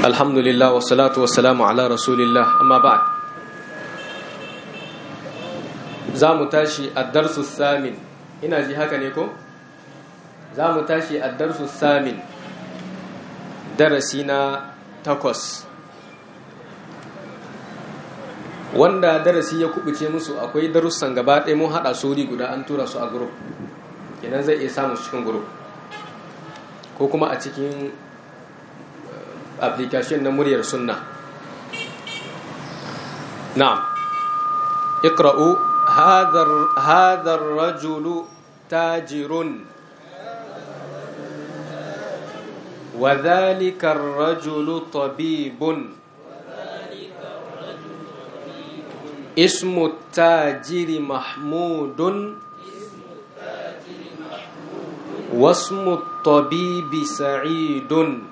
alhamdulillah wa salatu wa salamu ala rasulillah amma ba za mu tashi a darsu samin ina ji haka ne ko? za mu tashi a darsu samin darasi na takwas wanda darasi ya kubuce musu akwai darussan gaba ɗaya mun haɗa sori guda an tura su a grup kenan zai iya samun cikin grup ko kuma a cikin application na muryar sunna na'am iqra'u hadha ar-rajulu tajirun wa dhalika ar-rajulu tabibun اسم التاجر محمود واسم الطبيب سعيد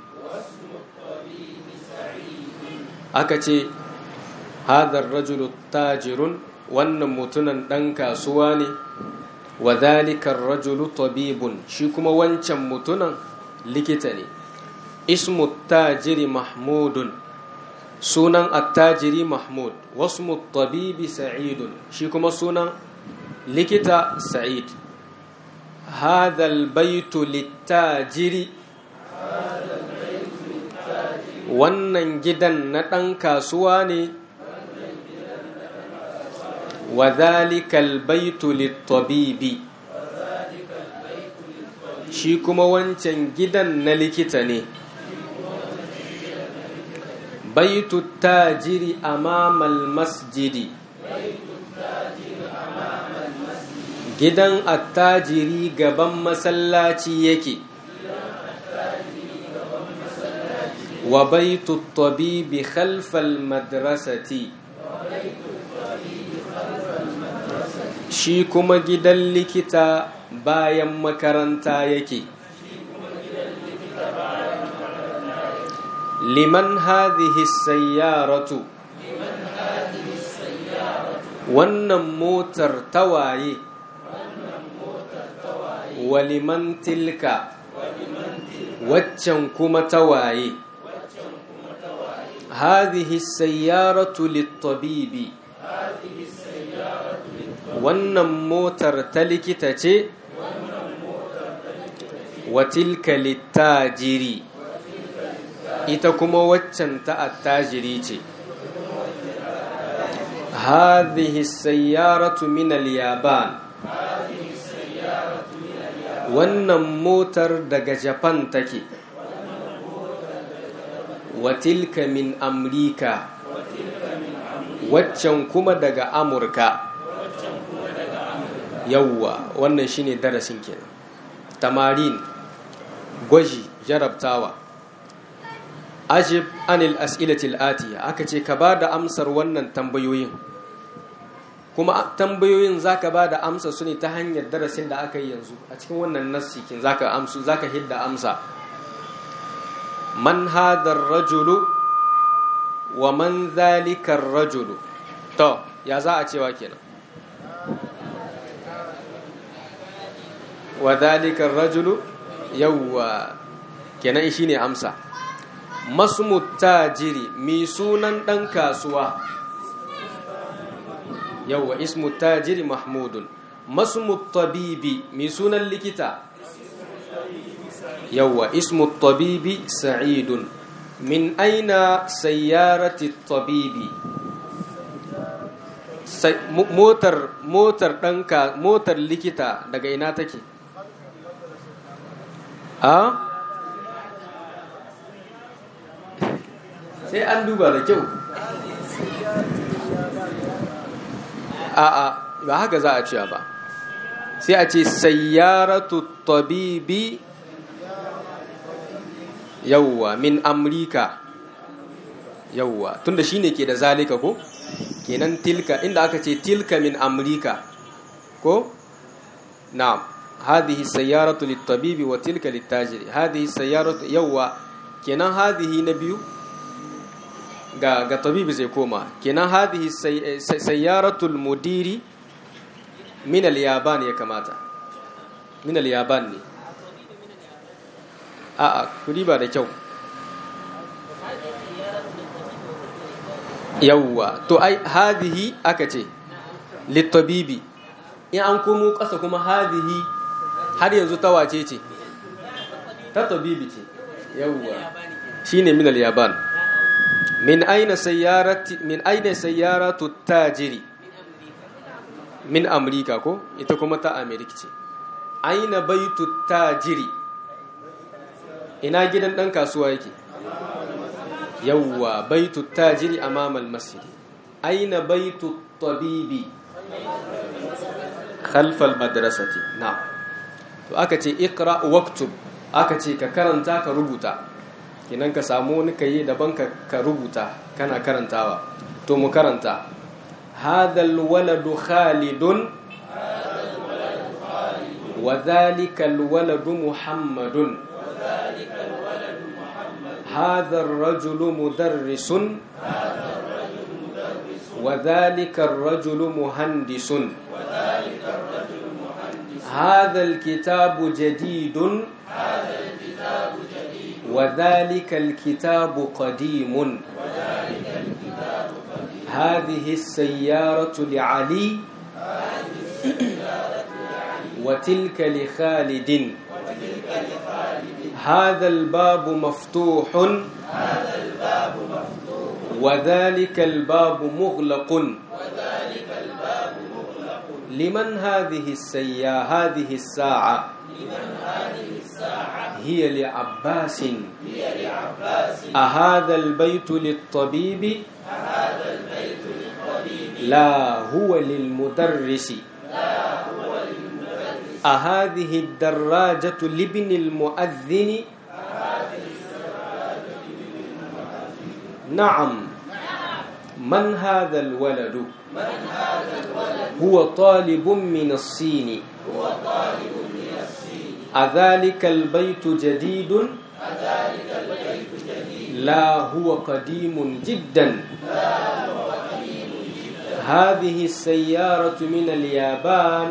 akace hadar rajulu tajirun wannan mutunan ɗan kasuwa ne wa zalikar rajulu tabibun shi kuma wancan mutunan likita ne ismu tajiri mahmudun sunan attajiri mahmud wasu tabibi sa'idun shi kuma sunan likita sa'id hadal baitu littajiri wannan gidan na ɗan kasuwa ne wa zalikal baitu littabibi shi kuma wancan gidan na likita ne baitu tajiri amamal masjidi gidan attajiri gaban masallaci yake wa baitu tabibi khalfal madrasati shi kuma gidan likita bayan makaranta yake liman hadhihi sayyaratu wannan motar tawaye wa liman tilka waccan kuma tawaye hadhihi sayyaratu littabibi wannan motar ta likita ce wa tilka littajiri ita kuma waccan ta attajiri ce hadhihi sayyaratu min al-yaban wannan motar daga japan take wa tilka min amrika waccan kuma daga amurka yawwa wannan shine darasin kenan tamarin gwaji jarabtawa ajib anil as'ilatil atiya aka ce ka ba da amsar wannan tambayoyin kuma tambayoyin zaka ba da amsa su ne ta hanyar darasin da aka yi yanzu a cikin wannan nassikin zaka amsu zaka hidda amsa man hadar rajulu wa man zalikar rajulu to ya za a cewa kenan wa zalikar rajulu yawwa kenan shine amsa masmu tajiri mi sunan ɗan kasuwa yawwa ismu tajiri mahmudun masmu tabibi mi sunan likita yawwa ismu tabibi sa'idun min aina sayyarati tabibi motar motar ɗanka motar likita daga ina take a sai an duba da kyau a'a ba haka za a cewa ba sai a ce sayyaratu tabibi yawwa min amrika yawwa tunda shine ke da zalika ko kenan tilka inda aka ce tilka min amrika ko na'am hadhihi sayyaratu lit-tabibi wa tilka lit-tajiri hadhihi sayyaratu yawwa kenan hadhihi na biyu ga ga tabibi zai koma kenan hadhihi sayyaratul mudiri min al-yaban ya kamata min al-yaban ne a'a kudi ba da kyau yawwa to ai hadhihi aka ce littabibi in an komo ƙasa kuma hadhihi har yanzu ta wace ce ta tabibi ce yawwa shine min al-yaban min aina sayyarati min aina sayyaratu tajiri min amrika ko ita kuma ta amerika ce aina baitu tajiri ina gidan dan kasuwa yake yawwa baitu tajiri amama al-masjid aina baitu tabibi khalfa al-madrasati na'am to aka ce iqra waktub aka ce ka karanta ka rubuta kinan ka samu wani kayi daban ka rubuta kana karantawa to mu karanta hadhal waladu khalidun wa dhalika alwaladu muhammadun هذا الرجل مدرس وذلك الرجل مهندس هذا الكتاب جديد وذلك الكتاب قديم هذه السيارة لعلي وتلك لخالد هذا الباب مفتوح وذلك الباب مغلق لمن هذه السيا هذه الساعة هي لعباس أهذا البيت للطبيب لا هو للمدرس أهذه الدراجة لابن المؤذن نعم من هذا الولد هو طالب من الصين أذلك البيت جديد لا هو قديم جدا هذه السيارة من اليابان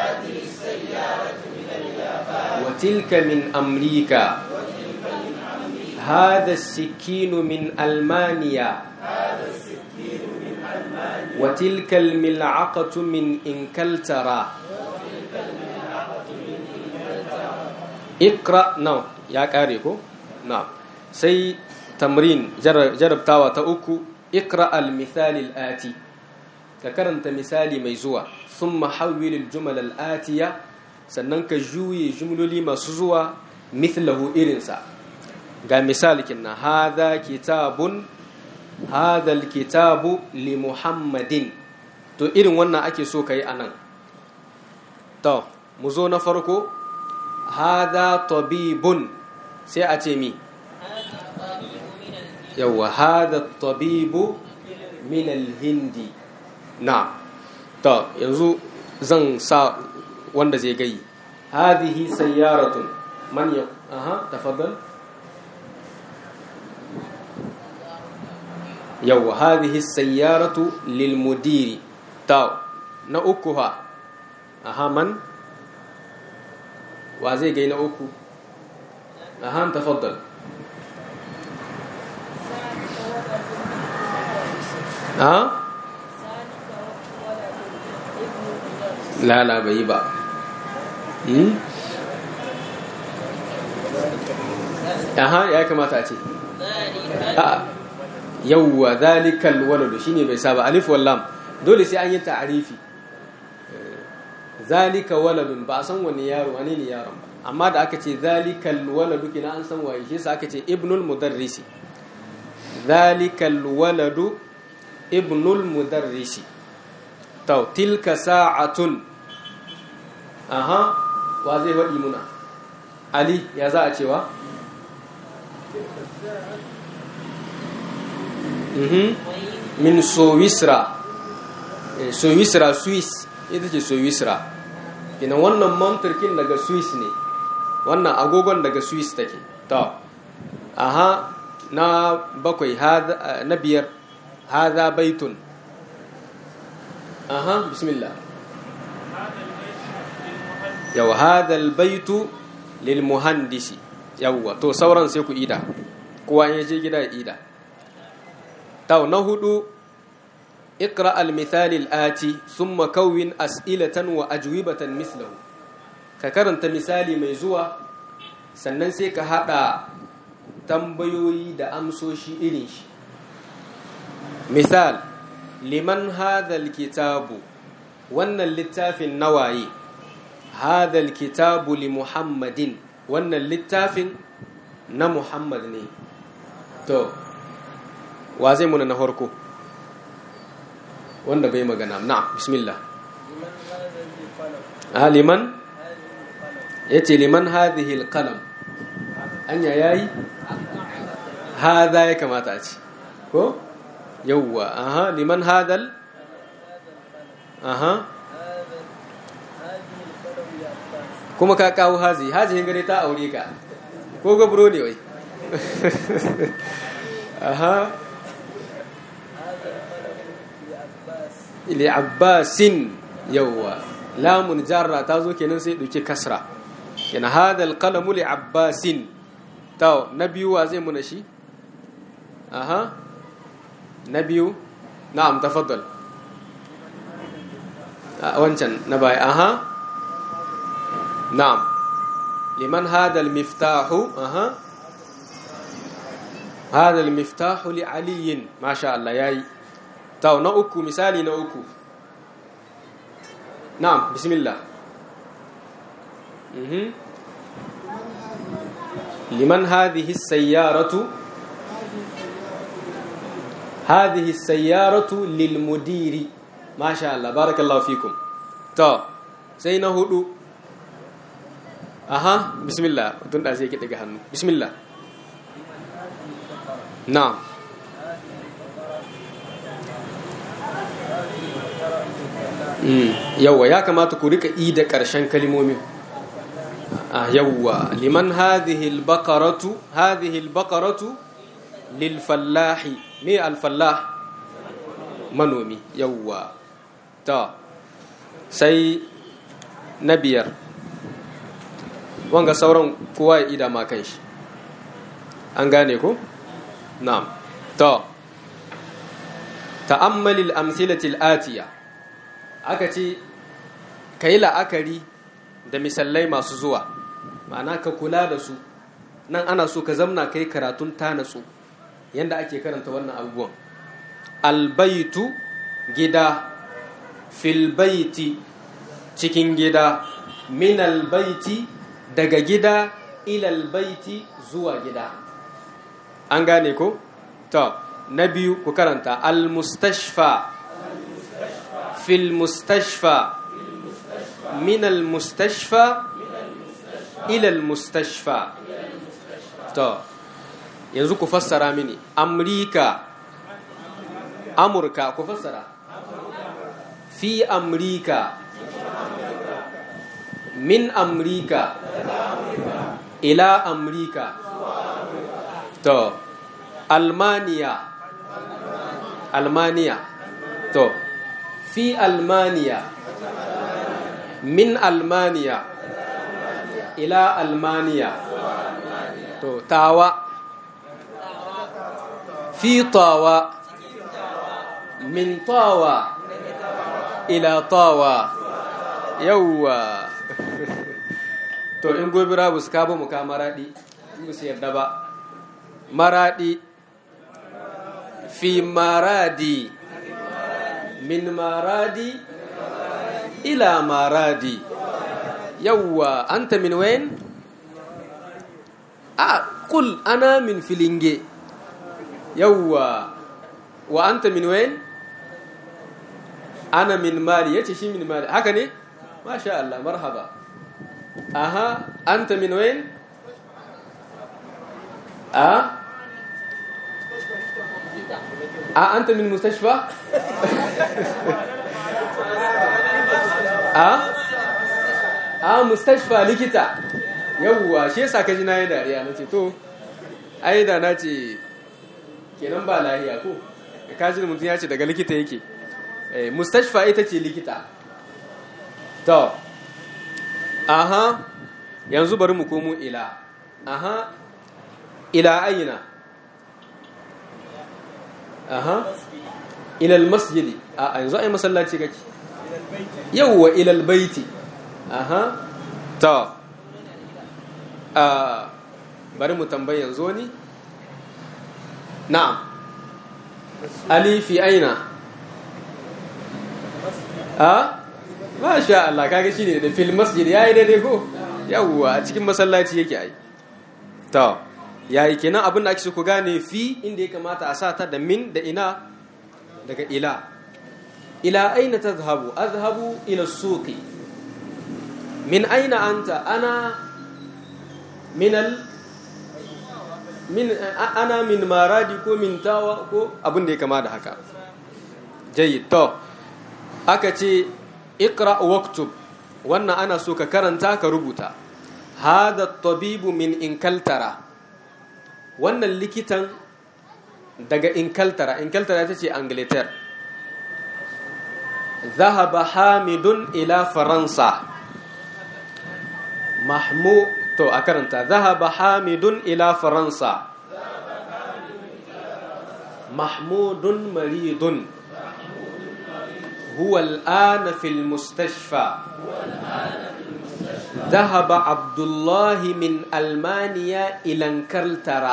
وتلك من أمريكا هذا السكين من ألمانيا وتلك الملعقة من إنكلترا اقرأ نعم يا كاريكو نعم سي تمرين جرب, جرب تاوى تأكو اقرأ المثال الآتي ككرنت مثالي ميزوع ثم حول الجمل الآتية سننك جوي جملولي مسزوع مثله إرنسا ga misali kinna hadha kitabun hadha alkitabu li muhammadin to irin wannan ake so kai anan to mu zo na farko hadha tabibun sai a ce mi yawa hadha tabibu min alhindi na to yanzu zan sa wanda zai gai hadhihi sayyaratun man ya aha tafaddal yau hadhihi sayyaratu lil mudiri taw na uku ha aha man wa zai gai na uku aha tafaddal ha la la bai ba hmm aha ya kamata a ce a yawwa zalikal waladu shine bai saba alif wal lam dole sai an yi ta'arifi zalika waladun ba a san wani yaro wani ne yaron ba amma da aka ce zalikal waladu kina an san waye shi yasa aka ce ibnul mudarrisi zalikal waladu ibnul mudarrisi to tilka sa'atun aha wa zai faɗi muna ali ya za a cewa min sowisra sowisra swiss ita ce sowisra ina wannan mantarkin daga swiss ne wannan agogon daga swiss take to aha na bakwai na biyar haza baitun aha bismillah yau hadha baitu lil muhandisi yawwa to sauran sai ku ida kowa ya je gida ya ida tau na hudu اقرأ المثال الآتي ثم كون أسئلة وأجوبة مثله ككرنت مثالي ميزوة sannan sai ka haɗa tambayoyi da amsoshi irin shi misal liman hadhal kitabu wannan littafin nawaye hadhal kitabu li muhammadin wannan littafin na muhammad ne to wa zai muna na farko wanda bai magana na bismillah a liman ya ce liman hadhihi alqalam anya yayi hadha ya kamata a ce ko yawwa aha liman hadal aha kuma ka kawo hazi hazihin gare ta aure ka ko gabro ne wai aha ili abbasin yawwa lamun jarra ta zo kenan sai dauke kasra yana hadal qalamu li abbasin taw na biyu wa zai muna shi aha na biyu na'am tafaddal wancan na bai aha na'am liman hadal miftahu aha hadal miftahu li aliyin masha Allah yayi taw na uku misali na uku na'am bismillah mhm liman hadhihi as-sayyaratu هذه السيارة للمدير ما شاء الله بارك الله فيكم تو سينا هدو أها بسم الله تون أزي كده جهنم بسم الله نعم yawwa ya kamata ku rika i da ƙarshen kalmomin ah yawwa liman hadhihi al-baqaratu hadhihi al-baqaratu lil fallahi me alfallah manomi yawwa ta sai na biyar wanga sauran kowa ya ida ma kan shi an gane ko na'am ta ta'ammalil amsilatil atiya aka ce kai la'akari da misalai masu zuwa ma'ana ka kula da su nan ana so ka zamna kai karatun ta natsu yanda ake karanta wannan abubuwan albaitu gida filbaiti cikin gida min albaiti daga gida ilalbaiti zuwa gida an gane ko to na biyu ku karanta almustashfa fil mustashfa min almustashfa ilal mustashfa to yanzu ku fassara mini amurka amurka ku fassara fi amurka min amurka ila amurka to almaniya almaniya to fi almaniya min almaniya ila almaniya to tawa في طاوة من طاوة إلى طاوة يوا to in gobe rabu su kaba muka maradi musu yarda ba maradi fi maradi min maradi ila maradi yawwa anta min wayan a kul ana min filinge yawwa wa anta min wayan ana min mali yace shi min mali haka ne masha Allah marhaba aha anta min wayan a a anta min mustashfa a a mustashfa likita yawwa shi yasa kaji na yi dariya na ce to ai da na ce kenan ba lahiya ko kaji mutum ya ce daga likita yake mustashfa ita ce likita to aha yanzu bari mu komo ila aha ila aina aha ilal masjidi a yanzu ai masallaci kake yawwa ilal baiti aha ta a bari mu tambayi yanzu ni na'am ali fi aina a masha Allah kaga shine da fil masjid yayi daidai ko yawwa a cikin masallaci yake ai to yayi kenan abin da ake so ku gane fi inda ya kamata a sa ta da min da ina daga ila ila aina tadhhabu adhhabu ila suqi min aina anta ana min al min ana min maradi ko min tawa ko abin da ya kama da haka jayyid to aka ce iqra waktub wannan ana so ka karanta ka rubuta hada tabibu min inkaltara wannan likitan daga inkaltara inkaltara ita ce angleter zahaba hamidun ila faransa mahmu to a karanta zahaba hamidun ila faransa mahmudun maridun هو الآن في المستشفى ذهب عبد الله من ألمانيا إلى انكلترا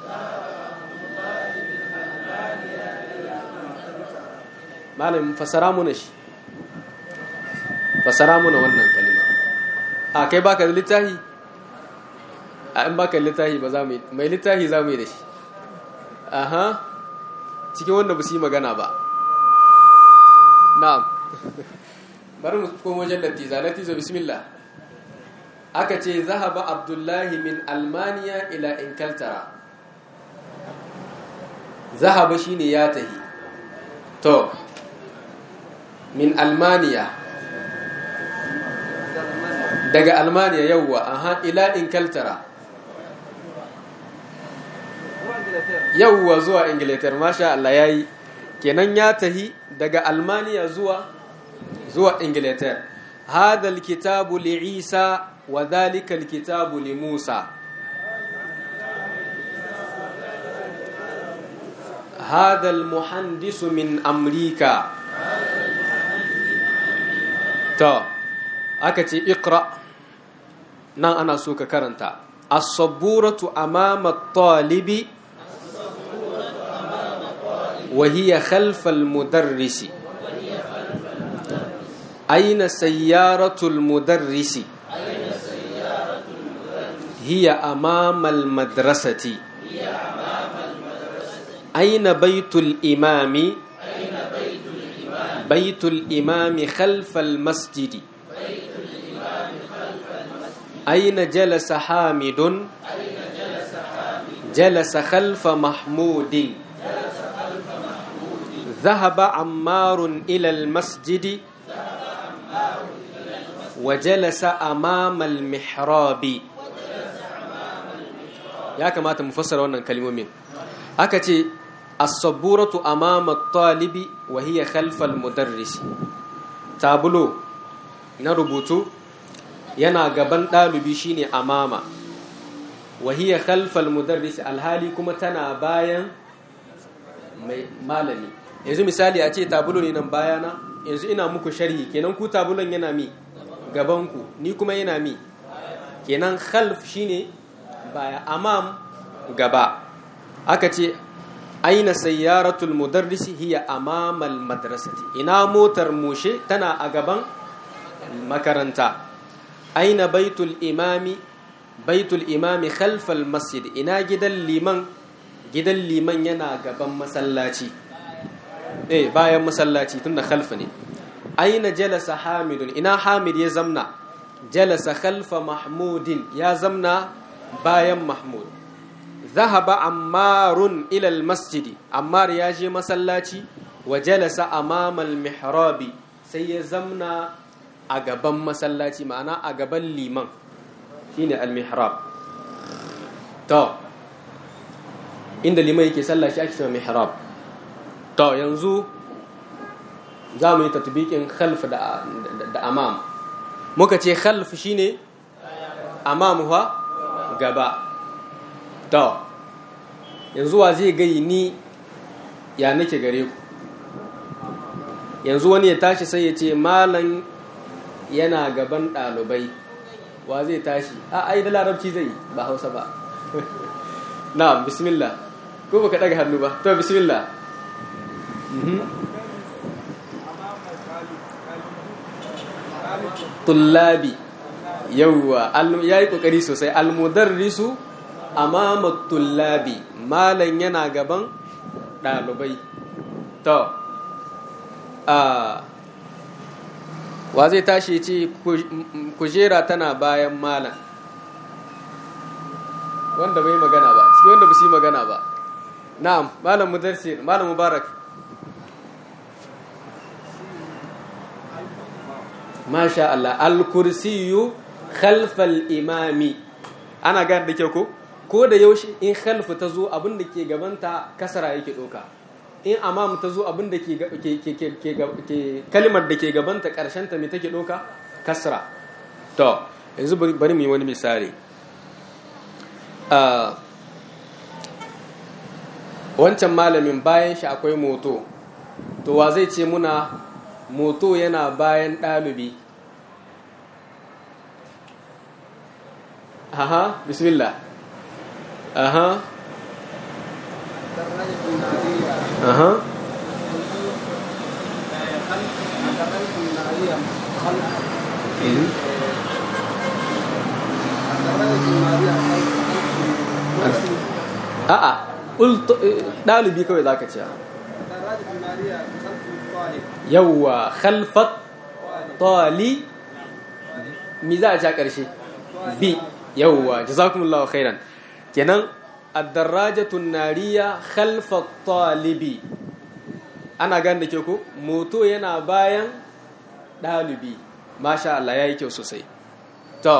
malam fasara muna shi fasara muna wannan kalima a kai baka da littahi a in baka da littahi ba za mu yi mai littahi za mu yi da shi aha cikin wanda ba su yi magana ba na'am bari mu komo wajen latiza latiza bismillah aka ce zahaba abdullahi min almaniya ila inkaltara zahaba shine ya tahi to min almaniya daga almaniya yawwa aha ila inkaltara yawwa zuwa ingilitar masha Allah yayi kenan ya tahi daga almaniya zuwa zuwa ingilitar hada alkitabu li isa wa dhalika alkitabu li musa hada almuhandisu min amrika to aka ce iqra nan ana so ka karanta as-sabburatu amama at-talibi وهي خلف المدرس أين سيارة المدرس هي أمام المدرسة أين بيت الإمام بيت الإمام خلف المسجد أين جلس حامد جلس خلف محمود ذهب عمار إلى المسجد وجلس أمام المحراب يا كما تمفسر wannan kalmomin aka ce as-sabburatu amama at-talibi wa hiya khalfa al-mudarris tabulo na rubutu yana gaban ɗalibi shine amama wa hiya khalfa al-mudarris alhali kuma tana bayan mai malami yanzu misali a ce tabulo ne nan bayana yanzu ina muku sharhi kenan ku tabulon yana mi gabanku ni kuma yana mi kenan khalf shine baya amam gaba aka ce aina sayyaratul mudarrisi hiya amamal madrasati ina motar mushe tana a gaban makaranta aina baitul imami baitul imami khalfal masjid ina gidan liman gidan liman yana gaban masallaci eh bayan masallaci tunda khalfa ne aina jalasa hamidun ina hamid ya zamna jalasa khalfa mahmudin ya zamna bayan mahmud zahaba ammarun ila masjidi ammar ya je masallaci wa jalasa amama mihrabi sai ya zamna a gaban masallaci ma'ana a gaban liman shine al-mihrab to inda liman yake sallah shi ake cewa mihrab to yanzu za mu yi tatbikin khalf da, da, amam muka ce khalf shine amam fa gaba to yanzu wa zai gai ni ya nake gare ku yanzu wani ya tashi sai ya ce malam yana gaban ɗalibai wa zai tashi a ai da larabci zai yi ba hausa ba na bismillah ko baka daga hannu ba to bismillah tullabi yawwa ya yi kokari sosai almudarrisu amama tullabi malam yana gaban ɗalibai to wa zai tashi ce kujera tana bayan malam wanda bai magana ba cikin wanda ba su yi magana ba na'am malam mudarsir malam mubarak masha Allah al-kursiyu khalfal imami ana gane da kyau ko ko da yaushe in khalfu ta zo abin da ke gabanta kasara yake doka in amam ta zo abin da ke kalimar da ke gabanta karshen ta me take doka kasra to yanzu bari mu yi wani misali wancan malamin bayan shi akwai moto to wa zai ce muna moto yana bayan ɗalibi aha bismillah aha aha a'a ɗalibi kawai za ka ce yawwa khalfat tali mi za a ci a ƙarshe bi yawwa jazakumullahu khairan kenan ad-darajatun nariya khalfat talibi ana gane da ke ku moto yana bayan ɗalibi masha Allah ya yi kyau sosai to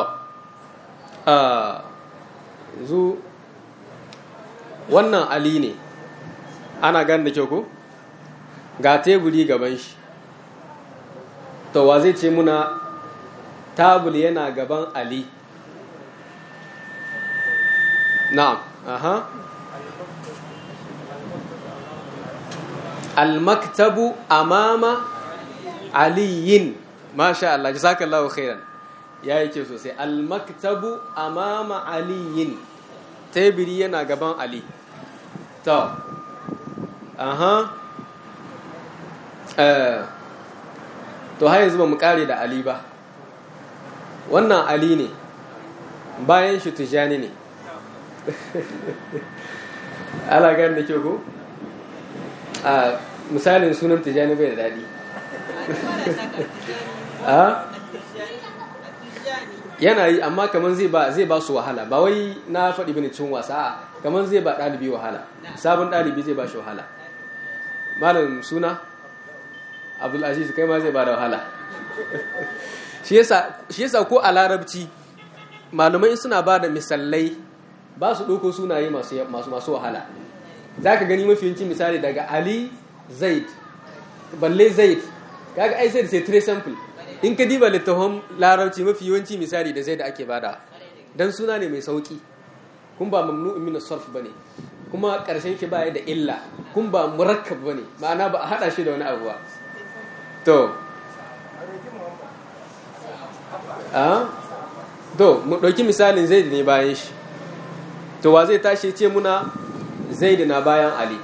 zu wannan ali ne ana gane da kyau ku ga teburi gaban shi to wa zai ce muna tabul yana gaban ali na'am aha al-maktabu amama aliyin masha Allah jazakallahu khairan yayi ke sosai al-maktabu amama aliyin teburi yana gaban ali to aha to har yanzu ba mu kare da ali ba wannan ali ne bayan shi tijani ne ala gani da kyau ko a misalin sunan tijani bai da daɗi yana yi amma kamar zai ba zai ba su wahala ba wai na faɗi bane cin wasa kamar zai ba ɗalibi wahala sabon ɗalibi zai ba shi wahala malam suna abdulaziz kai ma zai ba da wahala shi yasa ko a larabci malumai suna ba da misalai ba su ɗauko sunaye masu masu wahala za ka gani mafi yancin misali daga ali zaid balle zaid kaga ai zaid sai tre sample in ka diba littafin larabci mafi yawanci misali da zaid ake bada dan suna ne mai sauki kun ba mamnu'un min as-sarf bane kuma karshen shi baya da illa kun ba murakkab bane ma'ana ba a hada shi da wani abu ba to a to mu dauki misalin zaid ne bayan shi to wa zai tashi ce muna zaid na bayan ali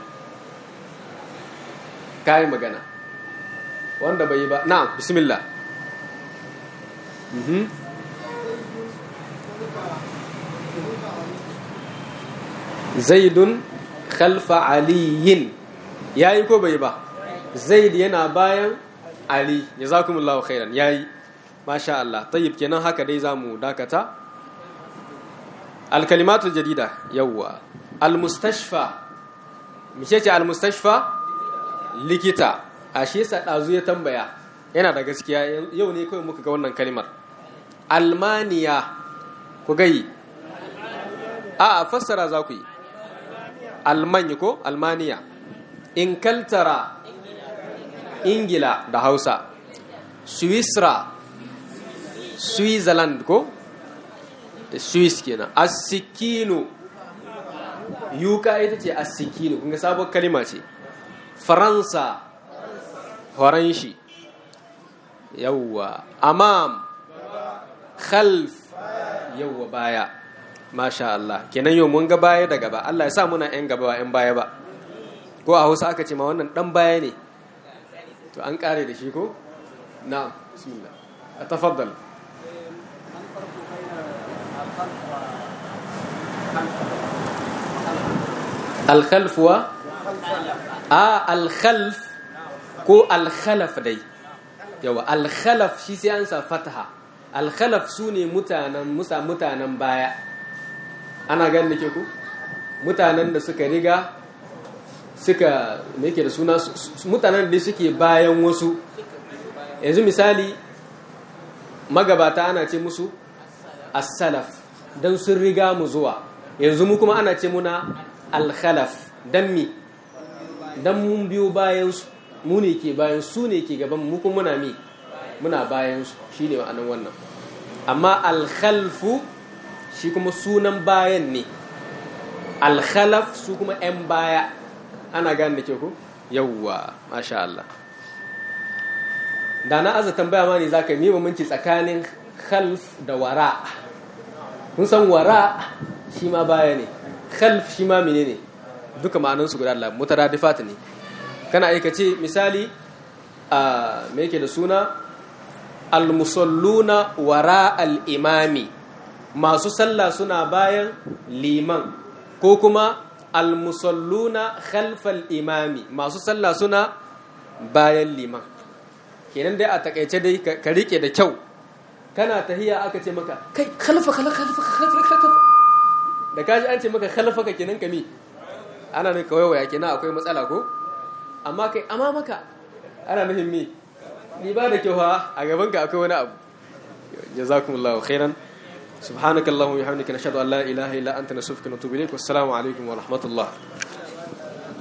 kai magana wanda bai yi ba na'am bismillah mhm zaidun khalfa aliyin yayi ko bai ba zaid yana bayan ali jazakumullahu khairan yayi masha Allah tayyib kenan haka dai zamu dakata alkalimatul jadida yawwa almustashfa mice ce almustashfa likita a shi yasa dazu ya tambaya yana da gaskiya yau ne kawai muka ga wannan kalimar almaniya ku gai a fassara za ku yi almanya ko almaniya inkaltara ingila da hausa swisra switzerland ko swiss kenan asikinu yuka ita ce asikinu kunga sabon kalima ce faransa horon shi yawwa amam khalf yawwa baya masha Allah kenan yau mun ga baya da gaba Allah ya sa muna yan gaba ba yan baya ba ko a Hausa aka ce ma wannan dan baya ne to an kare da shi ko na'am bismillah atafaddal al-khalf wa a al-khalf ko al-khalaf dai yawa al-khalaf shi sai an sa fataha al-khalaf sune mutanen musa mutanen baya ana ganin ke ku mutanen da suka riga suka me yake da suna mutanen da suke bayan wasu yanzu misali magabata ana ce musu as-salaf dan sun riga mu zuwa yanzu mu kuma ana ce muna al-khalaf dan mi dan mun biyo bayan su mu ne ke bayan su ne ke gaban mu kuma muna mi muna bayan su shine ma'anar wannan amma al-khalfu shi kuma sunan bayan ne al-khalaf su kuma 'yan baya ana gane da ke ku yawwa masha Allah da na aza tambaya ma ne za ka yi mamanci tsakanin khalf da wara kun san wara shi ma baya ne khalf shi ma mene ne duka ma'anansu guda Allah mutaradifat ne kana aika ce misali a me yake da suna al-musalluna wara al-imami masu sallah suna bayan liman ko kuma al-musalluna khalfal imami masu sallah suna bayan liman kenan dai a takaice dai ka rike da kyau kana tahiya aka ce maka kai khalfa khalfa khalfa khalfa khalfa da kaji an ce maka khalfa ka kenan kami ana ne kawai waya kenan akwai matsala ko amma kai amma maka ana nufin me ni ba da kyau a gaban ka akwai wani abu jazakumullahu khairan سبحانك اللهم وبحمدك نشهد ان لا اله الا انت نستغفرك ونتوب اليك والسلام عليكم ورحمه الله